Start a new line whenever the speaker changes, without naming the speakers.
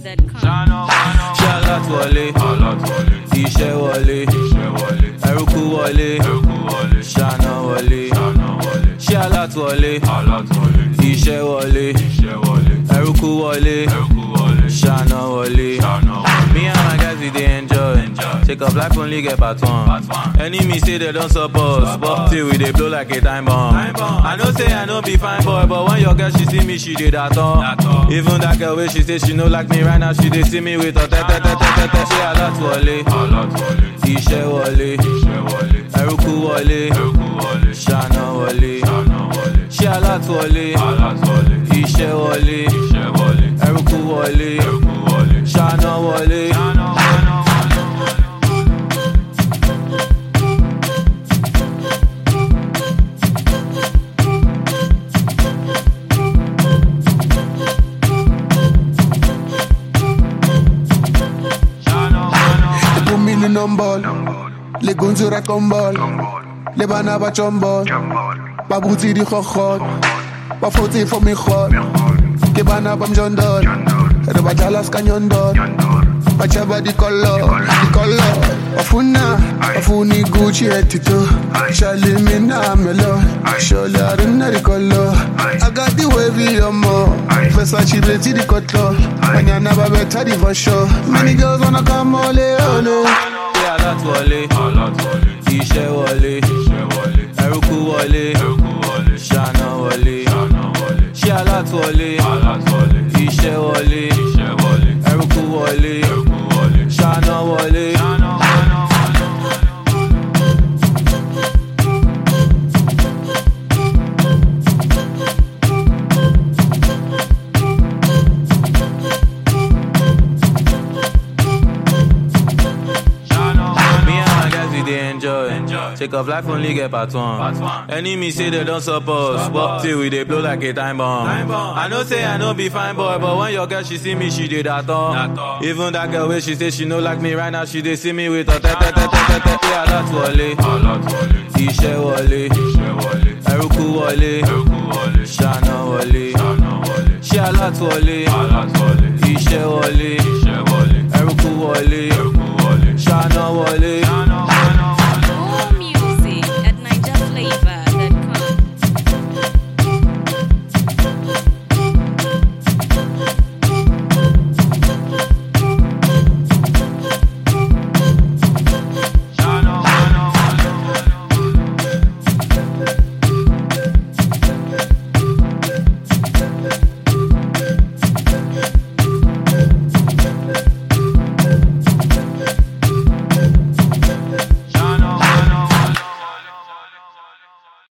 NigerPhoenix.com.
Ṣálá wọlé, iṣẹ́ wọlé, ẹrúkú wọlé, ṣáná wọlé. Ṣálá wọlé, iṣẹ́ wọlé, ẹrúkú wọlé, ṣáná wọlé. Me and my guys we dey enjoy. Take up life only get part one. Enemy say they don't support, but till we dey blow like a time bomb. I know say I no be fine boy, but when your girl she see me, she dey that all. Even that girl wey she say she no like me right now, she dey see me with her tete tete tete. Ṣé alátúwọlé? Iṣẹ́ wọlé, ẹrúkú wọlé, ṣáná wọlé. Ṣé alátúwọlé? Iṣẹ́ wọlé, ẹrúkú wọlé, ṣáná wọlé.
They put me in the number. Les gonzes racombol. Les banaba chombol. Babouti di khokhot. Ba foti for me khot. Ke bana bam jondol. Re ba jalas kanyondol. Ba chaba di color. Di color. Afuna. Afuni Gucci etito. Shali mina melo. Sholi aruna di color. I got the wavy on more. Versace beti di cutler. Banyana ba better di for sure. Many girls wanna come ole ole.
Ṣé alátúwọlé? Iṣẹ́ wọlé, ẹrúkú wọlé, ṣáná wọlé. Ṣé alátúwọlé? Iṣẹ́ wọlé, ẹrúkú wọlé, ṣáná wọlé. Me and my guys we dey enjoy. Take off life only get part one. Enemy say they don't support, but till we dey blow like a time bomb. I know say I no be fine boy, but when your girl she see me, she dey that all. Even that girl wey she say she no like me right now, she dey see me with her tete tete tete. Ṣé alátúwọlé? Iṣẹ́ wọlé, ẹrúkú wọlé, ṣáná wọlé. Ṣé alátúwọlé? Iṣẹ́ wọlé,